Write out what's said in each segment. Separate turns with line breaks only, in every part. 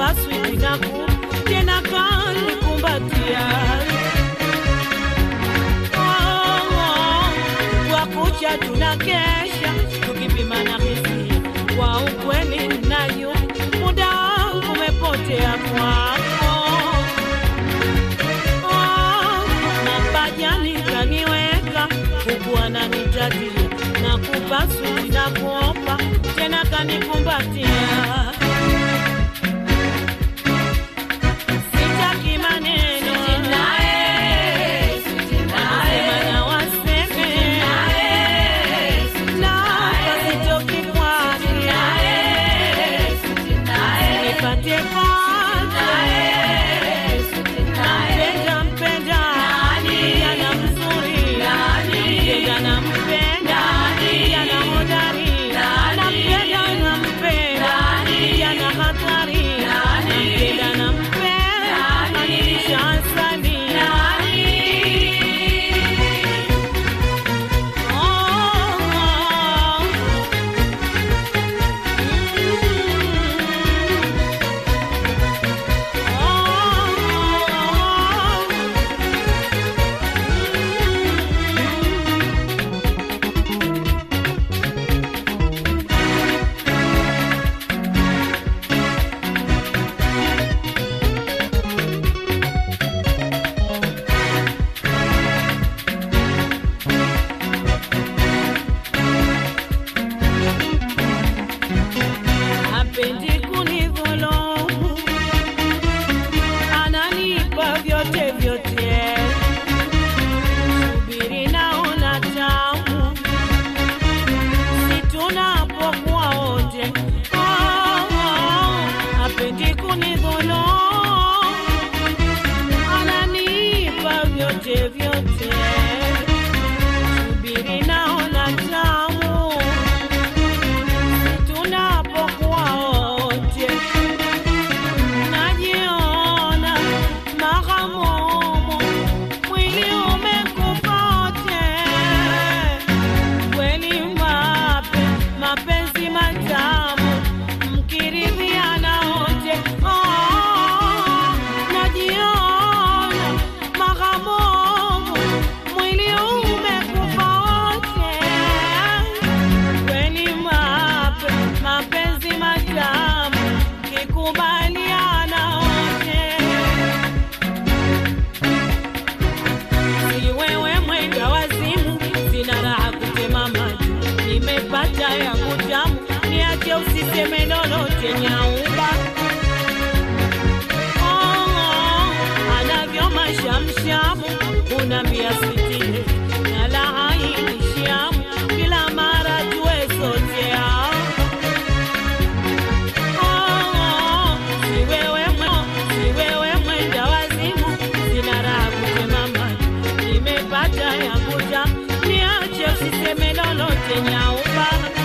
nakupa switi naku tena kanikumbatia Oh, oh, kwa kucha tuna kesha tukipima na hisia kwa ukweli nayo muda wangu umepotea kwako Oh, mapajani kaniweka huku ananitatia na kupasui na kuopa tena kanikumbatia sitaki maneno Wasema na waseme na pasitoki kwake nipate pate Mpenda mpenda kijana mzuri mpenda na mpenda kijana hodari nampenda na mpenda kijana hatari nampenda na mpenda kanilisha asali Oh, hapendi kunidhulumu, ananipa vyote vyote, subiri naona tamu, si tunapokuwa wote. Oh, oh, hapendi kunidhulumu, ananipa vyote vyote, subiri naona tamu tunapokuwa wote najiona mahamumu, mwili umekufa wote, kweli mape mapenzi matamu mkiridhiana wote. Oh, najiona mahamumu, mwili umekufa wote kweli mape mapenzi matamu kikubaliana wote, si wewe mwenda wazimu, sina raha kutema maji, nimepata yangu tamu, niache usiseme lolote nyauba Oh, oh, anavyo mashamshamu unambia sitile na la hainishamu kila mara tuwe sote hao. Oh, oh, si wewe mwe- si wewe mwenda wazimu sina raha kusema maji nimepata yangu tamu niache usiseme lolote nyauba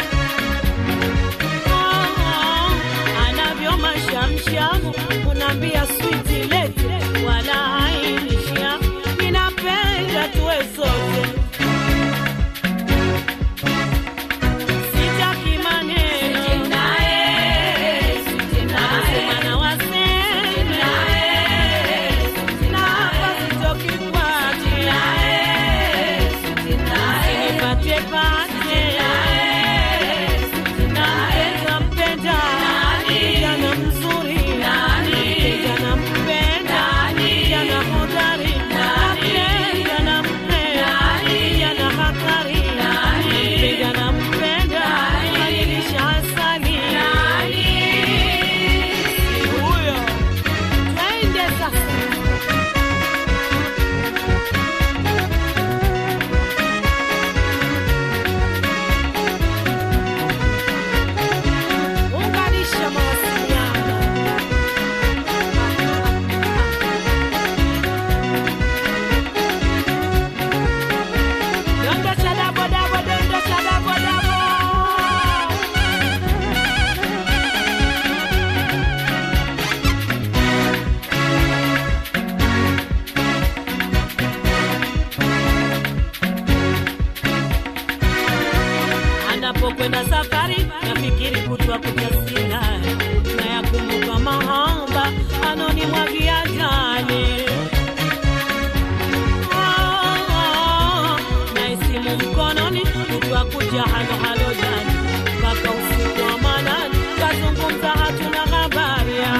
Oh, oh, anavyo mashamshamu unaambia switi lete wala hainishia ninapenda tuwe sote sitaki maneno Nasema na waseme na hapa sitoki kwake Usinipate pate Nampenda mpenda kijana mzuri kijana mpenda kijana hodari nampenda nampenda kijana hatari nampenda nampenda kanilisha asali Si huyo twende sasa unganisha mawasiliano Donda cha dabo dabo, donda cha dabo dabo. anapokwenda safari nafikiri kutwa kutasina na yakumbuka mahaba anonimwagia jani Ah, na isimu mkononi kutwa kuja halo halo jani mpaka usiku wa manani kazungumza hatuna habari ya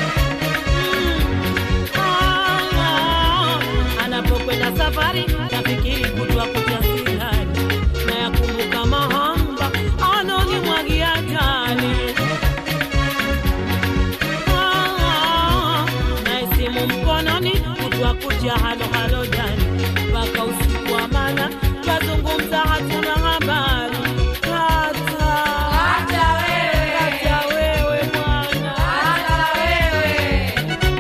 Ah, anapokwenda safari nafikiri kutwa kuja sirani na yakumbuka mahamba anonimwagia jani Ah, na isimu mkononi kutwa kuja halo halo jani mpaka usiku wa mana twazungumza hatuna habari kata
Hata wewe,
kata wewe mwana
hata wewe.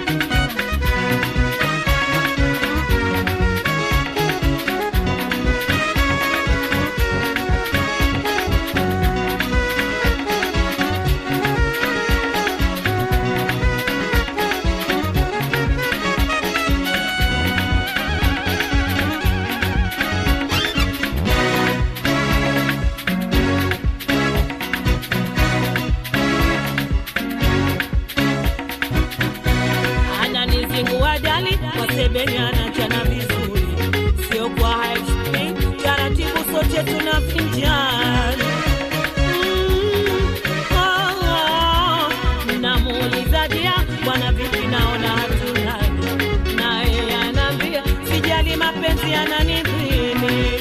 ananizingua dali kwa sebeni anachana vizuri, sio kwa high speed, taratibu sote tunafinjani. Mm, ah, ah, namuuliza dia, bwana vipi, naona hatulali, naye anaambia sijali, mapenzi yananidhini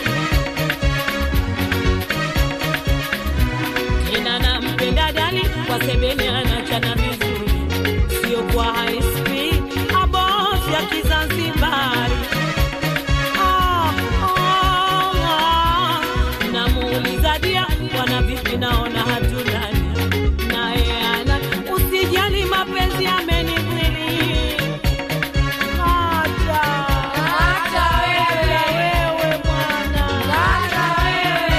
tena nampenda dali kwa sebeni anachana vizuri, sio kwa high speed, abosi ya Kizanzibari. Ah, ah, ah. Namuuliza dia, bwana vipi, naona hatulani, naye ana usijali, mapenzi yamenidhili hata
Hata wewe,
wewe bwana
hata wewe.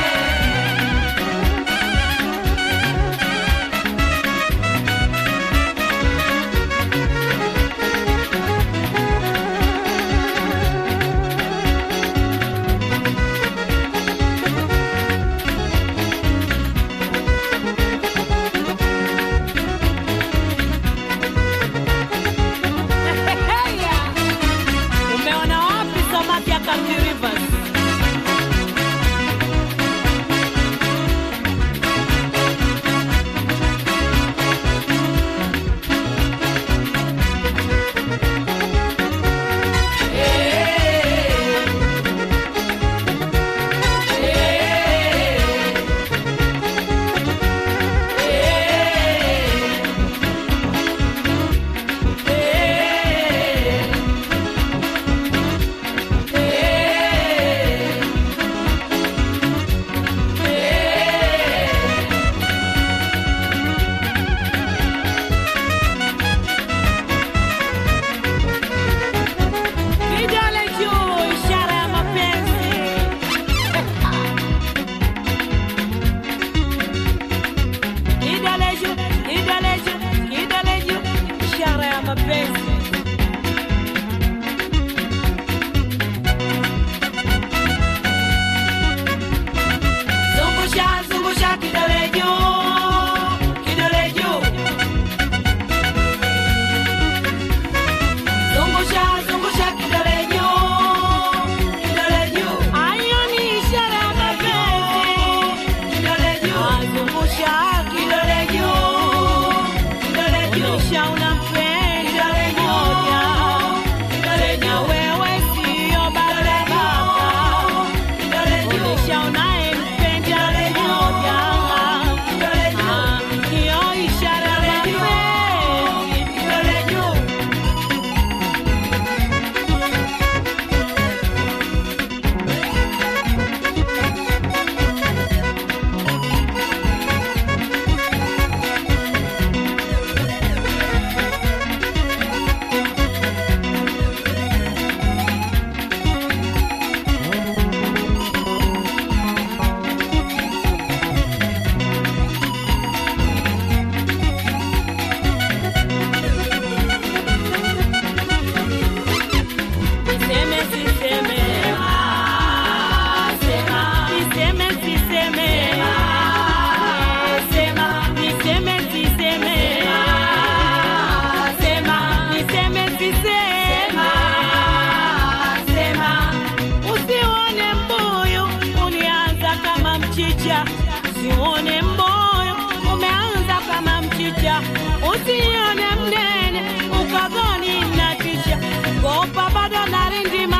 usione mboyo umeanza kama mchicha, usione mnene ukagoni na kisha kopa bado narindima